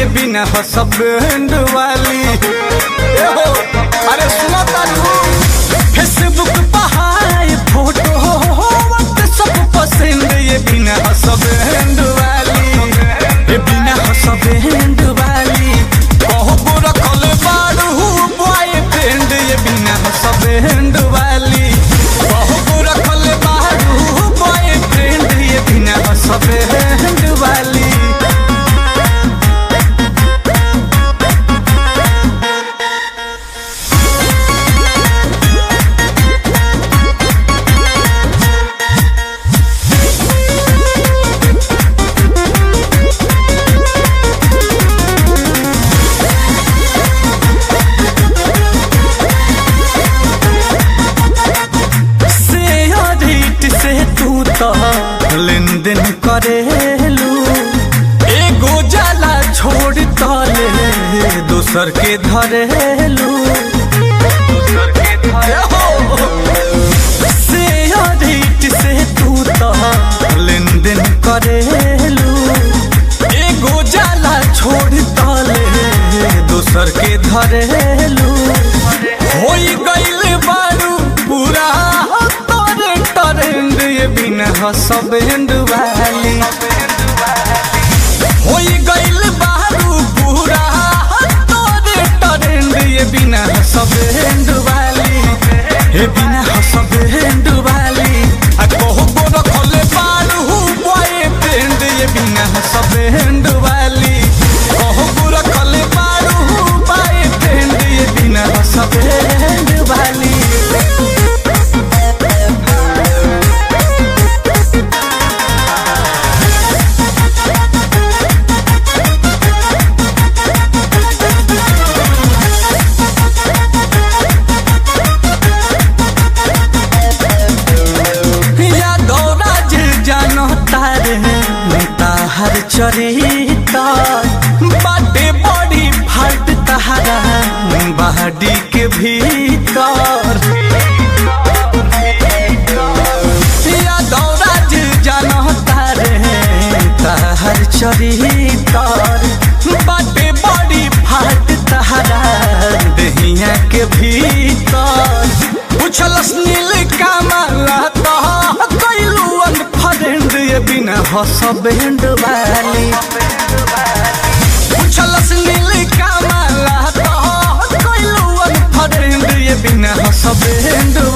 ये बिना हसबैंड वाली ए हो, अरे सुना तारू फेसबुक पहाड़ फोटो व्हाट्सएप पसंद ये बिना हसबैंड वाली ये बिना हसबैंड वाली कहबो रखल बाड़ू बॉयफ्रेंड ये बिना हसबैंड वाली कहबो रखल बाड़ू बॉयफ्रेंड ये बिना हसबैंड वाली शेयरिट से तू तो लेन देन करेलू एगो जाला छोड़ तले दोसर के धरेलू शेयरिट से तू तो लेन देन करेलू एगो जाला छोड़ तले दोसर के धरेलू होई गइल बारू पूरा तोरे टरेंड ये बिना हसबैंड वाली होई गइल बारू पूरा तोरे टरेंड ये बिना हसबैंड वाली ये बिना हसबैंड वाली आ कहबो रखले बारू बॉयफ्रेंड ये बिना हसबैंड वाली कहबो रखले बारू बॉयफ्रेंड ये बिना हसबैंड वाली यादवराज जानो तारे ताहर चरिता बाटे बड़ी फाट तहारा बहाडी के भीतर यादवराज जानो तारे ताहर चरितर बाटे बड़ी फाट तहारा दहिया के भीतर पूछलस नील कमला तो कैलू अनफ्रेंड ये बिना हसबैंड वाली पूछलस नील कमला तो कैलू अनफ्रेंड ये बिना हसबैंड